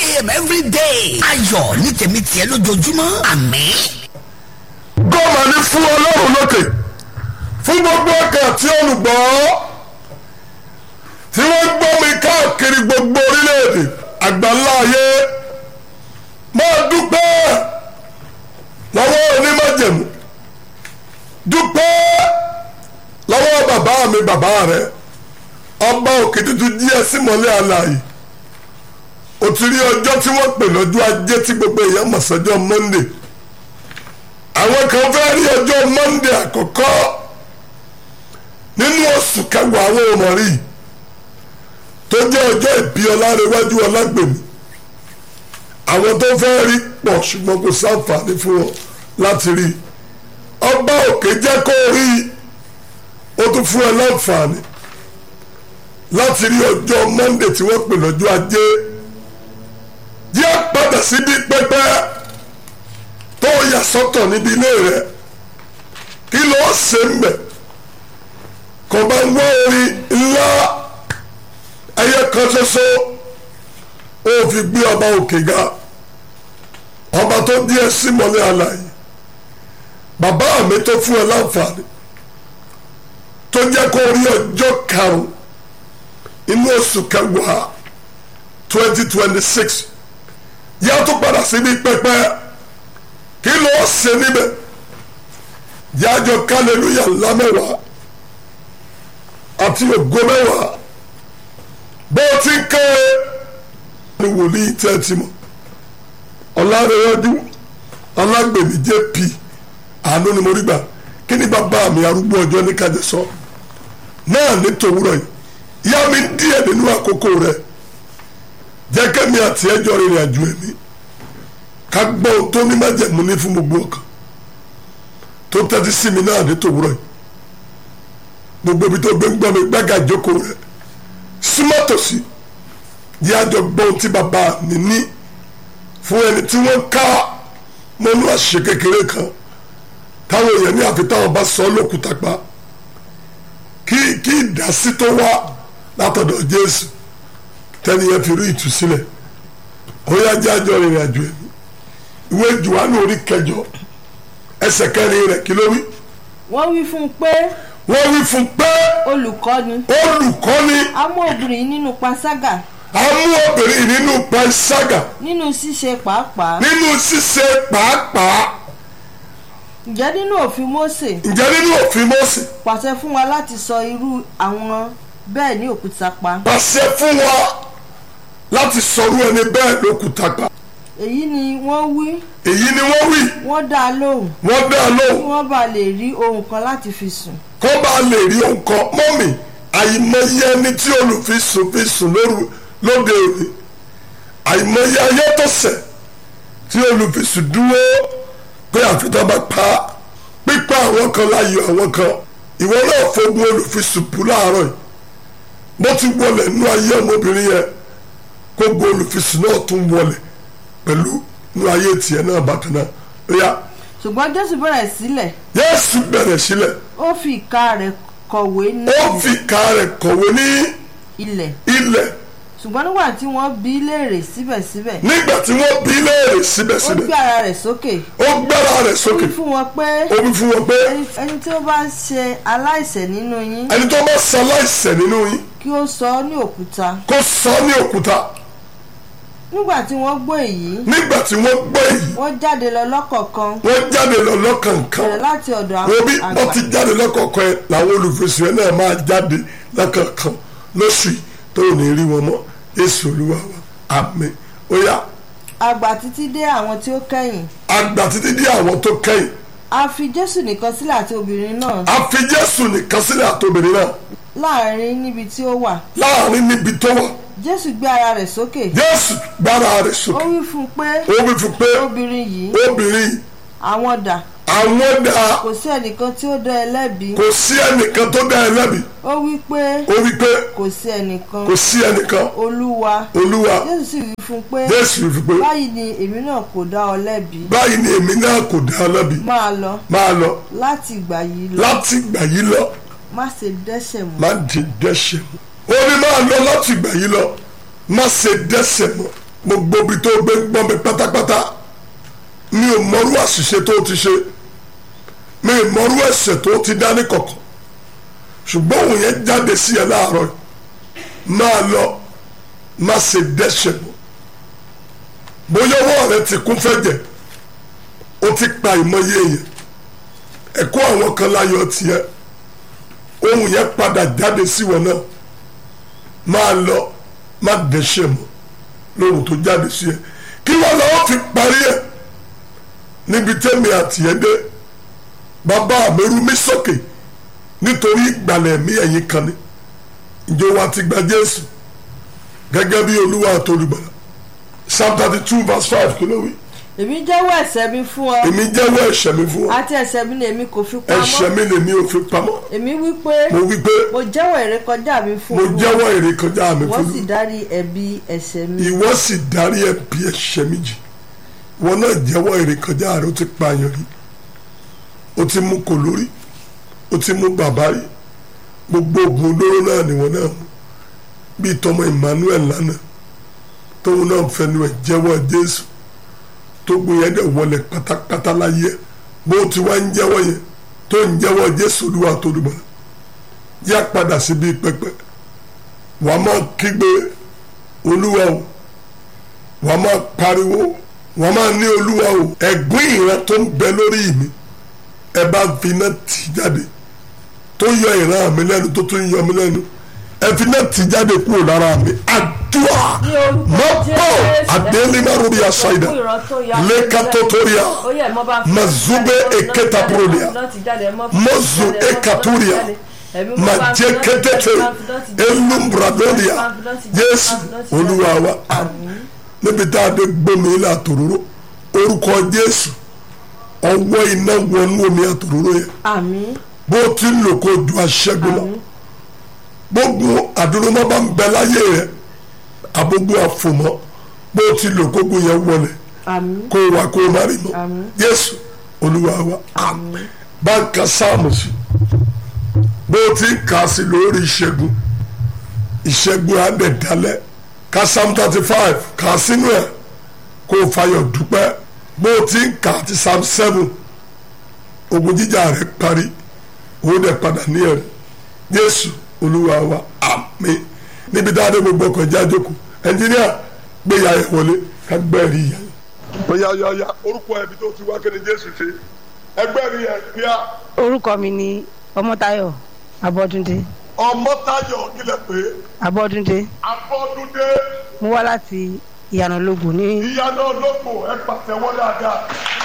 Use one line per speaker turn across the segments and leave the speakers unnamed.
a.m. every day. ayọ̀ ní tèmi tiẹ̀ lójoojúmọ́ àmín.
gọ́ọ̀mà ní fún ọlọ́run lókè fún gbogbo ọkàn tí olùgbọ́ tí wọ́n gbọ́ mi káàkiri gbogbo orílẹ̀-èdè àgbáńlá ayé máa dúpẹ́ lọ́wọ́ onímọ̀jẹ̀mú dúpẹ́ lọ́wọ́ bàbá mi bàbá rẹ̀ ọba òkè tuntun díẹ̀ sí mọ́lẹ̀ àlàyé o ti rí ọjọ́ tí wọ́n pè lọ́jọ́ ajé tí gbogbo èèyàn mọ̀ sọ́jọ́ monday àwọn kan fẹ́ rí ọjọ́ monday àkọ́kọ́ nínú oṣù kẹwàá àwọn ọmọ rí tó jẹ́ ọjọ́ ìbí ọlárẹ̀wájú ọlágbèmí àwọn tó fẹ́ rí pọ̀ ṣùgbọ́n kò sáǹfààní fún wọn láti rí ọba òkè jẹ́ kó rí ó tún fún ẹ láǹfààní láti rí ọjọ́ monday tí wọ́n pè lọ́jọ́ ajé yẹ padà síbi pẹpẹ tó yà sọ́tọ̀ níbi ilé rẹ kí ló ṣe ń bẹ kò bá ń wá orin ńlá ẹyẹ kan ṣoṣo ó fi gbé ọba òkè ga ọba tó díẹ̀ sí mọ́lẹ̀ àlàyé bàbá mi tó fún ẹ láǹfààní tó jẹ́ kó rí ọjọ́ karùn-ún inú oṣù kẹwàá twenty twenty six yá tó padà síbi pẹpẹ kí ló ṣe níbẹ̀ yájọ kálẹ̀lúyà ńlá mẹ́wàá àti ògo mẹ́wàá bó ti ń ké ní wòlíì tẹ́tí mọ́ ọ̀làrẹ̀yọ́dún alágbèmí jp àánú ni mo rí gbà kí ni bàbá mi arúgbó ọjọ́ ní kájẹ sọ náà ní tòwúrọ̀ yìí yá mi díẹ̀ nínú àkókò rẹ̀ jẹ́ kẹ́mi àti ẹjọ́ rìnrìn àjò ẹ̀mí ká gbọ́ ohun tó ní májẹ̀mú ní fún gbogbo ọkàn tó tẹ́tí sí mi náà ní tòwúrọ̀ yìí gbogbo ibi tó gbé ń gbọ́ mi gbága ìjókòó rẹ̀ súnmọ́ tòsí yí àjọ gbọ́ ohun tí bàbá mi ní fún ẹni tí wọ́n ká mọ́nú àṣìṣe kékeré kan táwọn èèyàn ní àfi táwọn bá sọ lókùtà pa kí kí ìdásí tó wá látọ̀dọ̀ Jésù tẹ́ni yẹn fi rí ìtúsílẹ̀ ó yá jẹ́ àjọ rìnrìn àjò ẹ̀mí ìwé Jòhánù orí kẹjọ ẹsẹ̀ kẹrin rẹ̀ kí ló wí.
wọ́n wí fún un pé
wọ́n wí fún pé
olùkọ́ni
olùkọ́ni
a mú obìnrin nínú panṣágà
amú obìnrin nínú panṣágà
nínú ṣíṣe pàápàá
nínú ṣíṣe pàápàá
ǹjẹ́ nínú òfin Mósè
ǹjẹ́ nínú òfin Mósè
pàṣẹ fún wa láti sọ irú àwọn bẹ́ẹ̀ ní òkúta pa
pàṣẹ fún wa láti sọrú ẹni bẹ́ẹ̀ lókùtà pa
èyí ni wọ́n wí
èyí ni wọ́n wí
wọ́n dá a lóhùn
wọ́n dá a
kí
lóhùn
wọ́n bá lè rí ohun kan láti fi sùn
kó bá lè rí nǹkan mọ́mì àìmọye ẹni tí olùfisùn fi sùn lóru lóde òní àìmọye ayé tó ṣẹ̀ tí olùfisùn dúró pé àfitọ́ bá pa á pípa àwọn kan láyò àwọn kan ìwọ náà fogun olùfisùn bù láàárọ̀ yìí bó ti wọlé nú ayé ọmọbìnrin yẹn kó gbọ́ olùfisùn náà tún wọlé pẹ̀lú nú ayé tiẹ̀ náà bákan náà ó yá
ṣùgbọ́n Jésù bẹ̀rẹ̀ sílẹ̀
Jésù bẹ̀rẹ̀ sílẹ̀
ó fi ìka rẹ̀ kọ̀wé ní
ó fi ìka rẹ̀ kọ̀wé ní
ilẹ̀
ilẹ̀
ṣùgbọ́n nígbà tí wọ́n bí léèrè síbẹ̀síbẹ̀
nígbà tí wọ́n bí léèrè
ó
síbẹ̀síbẹ̀
gbé ara rẹ̀ sókè
ó gbára rẹ̀
ó
sókè
wí fún wọn pé
ó wí fún wọn pé
ẹni ẹni tí ó bá ṣe aláìṣẹ̀ nínú yín
ẹni tó bá sọ aláìṣẹ̀ nínú yín
kí ó sọ ọ́ ní òkúta
kó sọ ọ́ ní òkúta
nígbà tí wọ́n gbọ́ èyí
nígbà tí wọ́n gbọ́ èyí
wọ́n jáde lọ lọ́kọ̀ọ̀kan
wọ́n jáde lọ lọ́kànkan
bẹ̀rẹ̀ láti ọ̀dọ̀
wo bí
àwọn
wọ́n ti
àgbà
jáde lọ́kọ̀ọ̀kan yẹn làwọn olùfẹsùn yẹn náà máa jáde lọ́kànkan lóṣù yìí tó ò ní rí wọn mọ́ Jésù Olúwa wa àmín ó yá
àgbà títí dé àwọn tí ó kẹ́yìn
àgbà títí dé àwọn tó kẹ́yìn
a fi Jésù nìkan sílẹ̀ àti obìnrin náà
a fi Jésù nìkan sílẹ̀ àtòbìnrin náà
láàrin níbi tí ó wà
láàrin níbi tó wà
Jésù gbé ara rẹ̀ sókè
Jésù gbára rẹ̀
ó
sókè
wí fún un pé
ó wí fún pé
obìnrin yìí
obìnrin yìí
àwọn dà
àwọn dá
kò sí ẹnìkan tí ó dá ẹ lẹ́bi
kò sí ẹnìkan tó dá ẹ lẹ́bi
ó wí pé
ó wí pé
kò sí ẹnìkan
kò sí ẹnìkan
olúwa
olúwa
Jésù sì wí fún un pé
Jésù fi pé
báyìí ni èmi náà kò dá ọ lẹ́bi
báyìí ni èmi náà kò dá ẹ lẹ́bi
máa lọ
máa lọ
láti ìgbà yìí lọ
láti ìgbà yìí lọ
má ṣe dẹ́ṣẹ̀ mọ́
má di dẹ́ṣẹ̀ mọ́ ó ní máa lọ láti ìgbà yìí lọ má ṣe dẹ́ṣẹ̀ mọ́ gbogbo ibi tó gbé gbọ́n mi pátápátá mi ò mọrú àṣìṣe tó ti ṣe mi ò mọrú ẹ̀ṣẹ̀ tó ti dá ní kọ̀kọ̀ ṣùgbọ́n òun yẹn jáde sí ẹ láàárọ̀ yìí máa lọ má ṣe dẹ́ṣẹ̀ mọ́ bóyá ọwọ́ rẹ ti kún fẹ́jẹ̀ ó ti pa ìmọye èèyàn ẹ̀kọ́ àwọn kan láyọ̀ tiẹ̀ ohun yẹn padà jáde sí wọn náà máa lọ má dẹ́ṣẹ̀ mọ́ lóhun tó jáde sí ẹ kí wọn lọ́wọ́ fi parí ẹ̀ níbi tẹ́mi àtìyẹ́ dé bàbá mi rú mi sókè nítorí ìgbàlẹ̀ mi ẹ̀yìn kan ni ìjọ wa ti gba Jésù gẹ́gẹ́ bí Olúwa àtolùgbàlà Psalm thirty two verse five kí ló wí
èmi jẹ́wọ́ ẹ̀ṣẹ̀ mi fún ọ
èmi jẹ́wọ́ ẹ̀ṣẹ̀ mi fún ọ
àti ẹ̀ṣẹ̀ mi ni èmi kò fi
ẹ̀ṣẹ̀
pamọ́
mi lèmi ò fi pamọ́
èmi wí pé
mo wí pé
mo jẹ́wọ́ ìrékọjá mi fún
mo
Olúwa.
jẹ́wọ́ ìrékọjá mi
wọ́n
fún
sì
mi
dárí ẹ̀bi ẹ̀ṣẹ̀ mi
ìwọ sì dárí ẹ̀bi ẹ̀ṣẹ̀ mi jì wọn náà jẹ́wọ́ ìrékọjá rẹ ó ti pààyàn rí ó ti mú kò lórí ó ti mú bàbá rí gbogbo oògùn olóró náà ni wọn náà mú bíi tọmọ Emmanuel lánàá tóun náà fẹnu ẹ̀ jẹ́wọ́ Jésù tó gbé yẹn dẹ̀ wọlé pátápátá láyé ẹ̀ bó ti wá ń jẹ́wọ́ yẹn tó ń jẹ́wọ́ Jésù Olúwa tó dùbọ̀ yá padà síbi pẹpẹ wàá máa kígbe Olúwa o wàá máa pariwo wàá máa ní Olúwa o ẹ̀gbọ́n ìran tó ń bẹ lórí mi ẹ bá fi iná tì jáde tó yọ ìran mi lẹ́nu tó tún yọ mi lẹ́nu ẹ fi iná tì jáde kúrò lára mi àdúrà
Ní orúkọ
mọ́pọ̀
Jésù,
àdéhùnmárubi àṣàyìdà
fún ìran tó ya-
lẹ́kàtótóríà
Ó yẹ, mo bá fi-
mazube eketa prolia
Láti jáde, mo fi-
mozu
jáde, mo fi-
ekaturia
jáde. Ẹ̀mí mo bá fi-
majeketete
mo fi- jáde.
elumbradolia
Mo fi- jáde.
Jésù
Mo fi-
Olúwa wa níbi tá a dé gbómi ilé àtòróró orúkọ Jésù ọwọ́ iná wọnú omi àtòróró yẹn
àmín
bó ti ń lò kó ju aṣẹ́gun lọ gbogbo àdúrómọ́ bá ń bẹ láyé rẹ àbógun àfòmọ́ bó ti lò kógun yẹn wọlé
àmín
kó wa kó má rí mọ́
Àmín.
Jésù Olúwa wa àmín bá ń ka sáàmù sí bó ti ń kà á sí lórí ìṣẹ́gun ìṣẹ́gun àdẹ̀dálẹ̀ ka psalm thirty five kà á sínú ẹ̀ kó o fayọ̀ dúpẹ́ bó ti ń kà á ti psalm seven ogun jíjà rẹ̀ parí owó dẹ̀ padà ní ẹ̀rí Jésù Olúwa wa àmín níbi dáadé gbogbo ọkọ̀ ìjà jókòó ẹnjíníà gbé ìyá yẹn wọlé ká gbẹ́rì ìyá yẹn. Oya oya oya orúkọ ẹbí tó ti wá kí ni Jésù ṣe ẹgbẹ́ mi yẹn kíá
orúkọ mi ni ọmọtáyọ̀ abọ́dúndé
Ọmọ́táyọ̀ kílẹ̀ pé
abọ́dúndé
Abọ́dúndé
mo wá láti ìyànà lógo ní
ìyáná olóko ẹ pàtẹ́wọ́ dáadáa.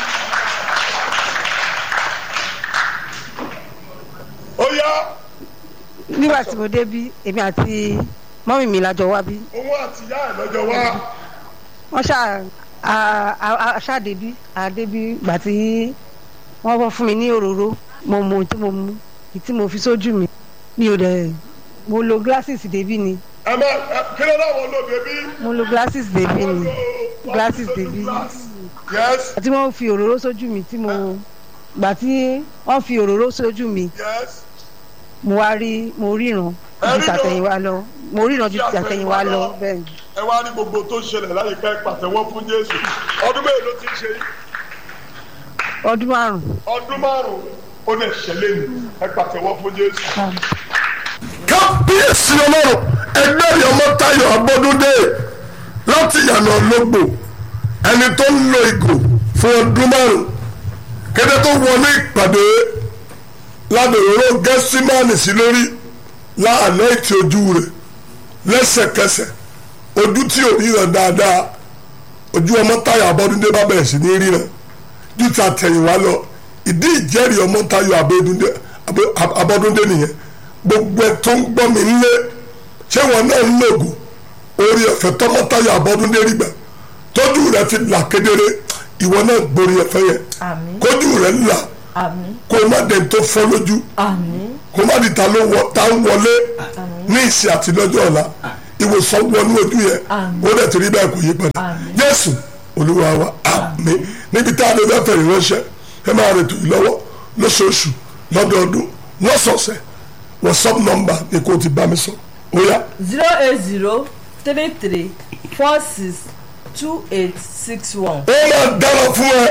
Oya
nígbà tí mo débí èmi àti mọ́mì mi lájọ wá bí
òun àti ìyá ẹ̀ lọ́jọ́ wá
wọ́n ṣá a- a- a- ṣàdébí àdébí gbà tí wọ́n fọ́ fún mi ní òróró mo mu tí mo mu èyí tí mo fi sójú mi mi ò dẹ̀ mo lo glasses débí ni
ẹ má ẹ kí ló dáwọn olóde bí.
mo lo glasses débí ni glasses débí
yes
tí wọ́n fi òróró sójú mi tí mo gbà tí wọ́n fi òróró sójú mi
yes
mo wá rí mo ríran
Ẹ
ju
ríran?
tàtẹ̀yìnwá lọ mo ríran ju tàtẹ̀yìnwá lọ bẹ́ẹ̀ ni.
ẹ wá ní gbogbo tó ń ṣẹlẹ̀ láyìíká ẹ pàtẹ́wọ́ fún Jésù ọdún mélòó ló ti ń ṣe yìí
ọdún márùn-ún
ọdún márùn-ún ó lè ṣẹlẹ̀ ní ẹ pàtẹ́wọ́ fún Jésù. kábíyèsí ọlọ́run ẹgbẹ́ rẹ̀ Ọmọ́táyọ̀ Abọ́dúndé láti yànnà lógbò ẹni tó ń lo ìgò fún ọdún márùn kété tó wọlé ìpàdé ládòróró gẹ́símánì sí lórí láàánú ètí ojú rẹ̀ lẹ́sẹ̀kẹsẹ̀ ojú tí ò ríran dáadáa ojú Ọmọ́táyọ̀ Abọ́dúndé bá bẹ̀rẹ̀ sí ní ríran ju ti àtẹ̀yìnwá lọ ìdí ìjẹ́rìí Ọmọ́táyọ̀ Abọ́dúndé Abọ́- Abọ́dúndé nìyẹn gbogbo ẹ tó ń gbọ́ mi nílé ṣé wọn náà ń lògùn orí ọ̀fẹ́ tọ́mọ́táyọ̀ Abọ́dúndé rí gbà tójú rẹ fi là kedere ìwọ náà gborí ọ̀fẹ́ yẹn
àmín
kójú rẹ là
àmín
kó má dẹ̀ tó fọ́ lójú
àmín
kó má di ta ló wọ ta ń wọlé ní ìsìn àti lọ́jọ́ ọ̀la ìwòsàn wọnú ojú yẹn
Àmín.
ó dẹ̀ ti rí bẹ́ẹ̀ kò yí padà
Àmín.
Jésù Olúwa wa àmín níbi tá a lè fẹ́ fẹ̀rẹ̀ ránṣẹ́ ẹ máa rètò yìí lọ́wọ́ lóṣooṣù lọ́dọọdún lọ́sọ̀ọ̀sẹ̀ WhatsApp number ni kò ti bá mi sọ ó yá
zero eight zero three three four six two eight six one.
ó máa dára fún ẹ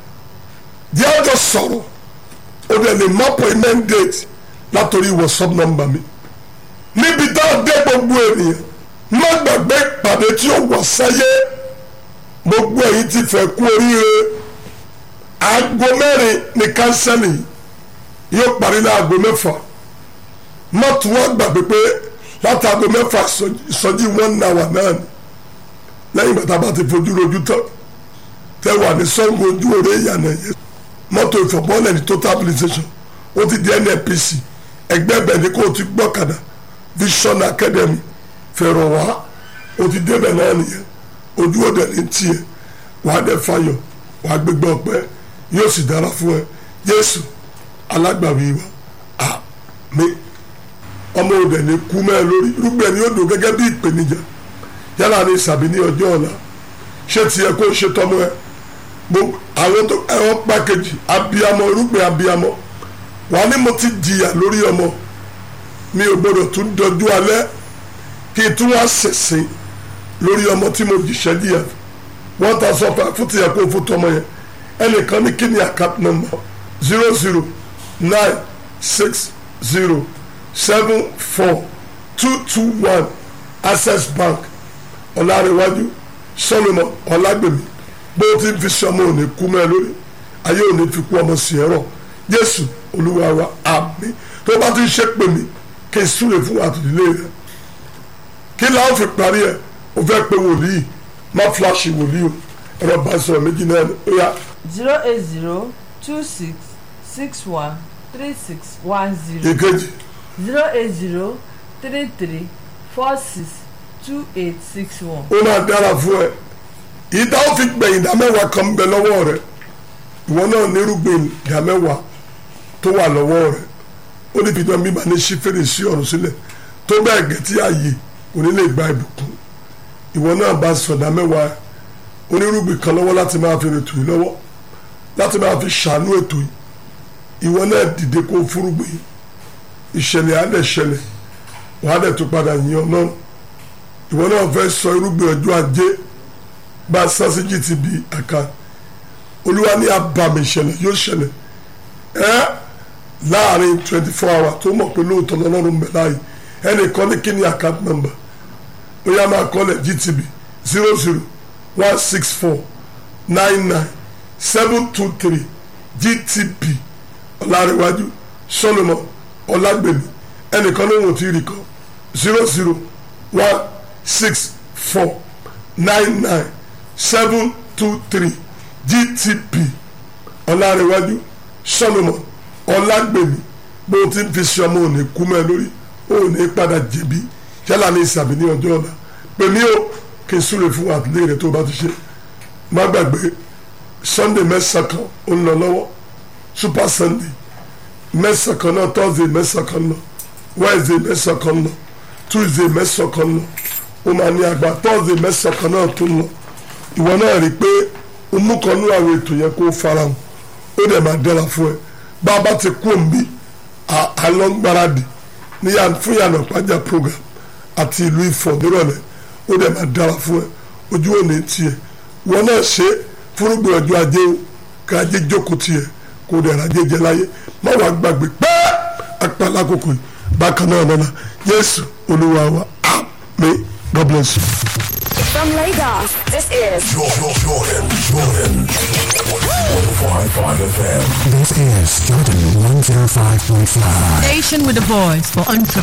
díẹ̀ ọjọ́ sọ̀rọ̀ ó dẹ̀ lè mọ appointment date látòrí whatsapp number mi níbi tá a dé gbogbo ènìyàn má gbàgbé ìpàdé tí ó wà sáyé gbogbo ẹ̀yin ti fẹ́ kú oríire aago mẹ́rin ní kánsẹ́lì yóò parí ní aago mẹ́fà má tún wá gbàgbé pé láti aago mẹ́fà ìsọjí one hour náà ni lẹ́yìn bàtà bá ti fojú rojú tán tẹ wà ní Ṣàngó ojú òre ìyànà yẹn mọ́tò ìfọ̀bọ́lẹ̀ ní total habilitation ó ti di NNPC ẹgbẹ́ bẹ̀ ní kó o ti gbọ́kadà Vision Academy fẹ̀rọ̀ wá o ti débẹ̀ náà nìyẹn ojú òde ní tiẹ̀ wàá dẹ̀ fayọ̀ wàá gbégbé ọpẹ́ yóò sì dára fún ẹ Jésù alágbàwí wa àmín ọmọ òde ní kú mẹ́ẹ̀ lórí irúgbìn ẹni yóò dùn gẹ́gẹ́ bí ìpèníjà yálà ní ìsàbí ní ọjọ́ ọ̀la ṣé tiẹ̀ kó ṣe tọmọ ẹ gbogbo àwọn tó ẹ̀rọ pàkejì abiyamọ irúgbìn abiyamọ wà ní mo ti jìyà lórí ọmọ mi ò gbọdọ̀ tún dọjú alẹ́ kí n tún wá ṣẹ̀ṣẹ̀ lórí ọmọ tí mo jìṣẹ́ jìyà wọ́n ta sọ fún fún tiẹ̀ kó fún tọmọ yẹn ẹnìkan ní kí ni account number zero zero nine six zero seven four two two one access bank ọ̀làríwájú solomon ọ̀làgbèmí bó ti ń fi sọmọ òní kú mẹ́ lórí ayé òní fi kú ọmọ sí ẹ̀rọ jésù olúwa wa àmín tó bá ti ń ṣe pè mí kí n súre fún àtìlélẹ́ rẹ kí láwọn fi parí ẹ o fẹ́ pe wòlíì má fúláṣì wòlíì o ẹ̀rọ bá sọ̀rọ̀ méjì náà ó yá
zero eight zero two six six one three six one zero
èkejì
zero eight zero three three four six two eight six one.
ó máa dára fún ẹ ìdá ó fi gbẹ̀yìn ìdá mẹ́wàá kan ń bẹ lọ́wọ́ rẹ ìwọ náà nírúgbìn ìdá mẹ́wàá tó wà lọ́wọ́ rẹ ó ní fìdí ọmọ ìbáni sí fèrèsé ọ̀run sílẹ̀ tó bẹ́ẹ̀ gẹ̀ tí ààyè kò ní lè gba ìbùkún ìwọ náà bá sọ̀dá mẹ́wàá onírúgbìn kan lọ́wọ́ láti máa fi rètò yìí lọ́wọ́ láti máa fi ṣàánú ètò yìí ìwọ náà dìde kó fúrúgbìn ìṣẹ̀lẹ̀ á dẹ̀ ṣẹlẹ̀ wàá dẹ̀ tó padà yìn Ọlọ́run ìwọ náà fẹ́ sọ irúgbìn ọjọ́ ajé bá a sá sí GTB àká olúwa ní abàmì ìṣẹ̀lẹ̀ yóò ṣẹlẹ̀ ẹ́ láàrin twenty four hours tó mọ̀ pé lóòótọ́ lọ́lọ́run bẹ̀ láàyè ẹnìkan ní kíni account number ó yá máa kọ́lẹ̀ GTB zero zero one six four nine nine seven two three GTB ọ̀làríwájú Solomon ọ̀làgbèmí ẹnìkan ló wò tí ì rí kọ́ zero zero one six four nine nine seven two three GTB ọ̀làríwájú Solomon ọ̀làgbèmí bó ti ń fi ṣe ọmọ òní kú mẹ́ lórí òní padà jẹ̀bi yálà ní ìsàbí ní ọjọ́ ọ̀la pèmí o kí n súre fún àtìlẹ́yìn rẹ tó bá ti ṣe má gbàgbé Sunday mẹ́sàn-án kan ó ń lọ lọ́wọ́ Super Sunday mẹ́sàn-án kan náà Thursday mẹ́sàn-án kan lọ Wednesday mẹ́sàn-án kan lọ Tuesday mẹ́sàn-án kan lọ ó máa ní àgbà Thursday mẹ́sàn-án kan náà tó ń lọ ìwọ náà rí i pé o mú kan ní àwọn ètò yẹn kó farahàn ó dẹ̀ máa dára fún ẹ bá a bá ti kú òǹbí àlọ́ngbáradì ní fún yànnà pàjá program àti ìlú Ifọ̀ nírọ̀lẹ́ ó dẹ̀ máa dára fún ẹ ojú òní tiẹ̀ wọn náà ṣe fúrúgbìn ọjọ́ ajé o ká ajé jókòó tiẹ̀ kó dẹ̀ rajé jẹ láyé má wàá gbàgbé pẹ́ apá lákòókò yìí bákan náà lọ́la Jésù Olúwa wa àmín God bless you.
From Lagos, this is
Jordan, Jordan, Jordan. 105.5 FM.
This is Jordan 105.5.
Station with a voice for entrepreneurs.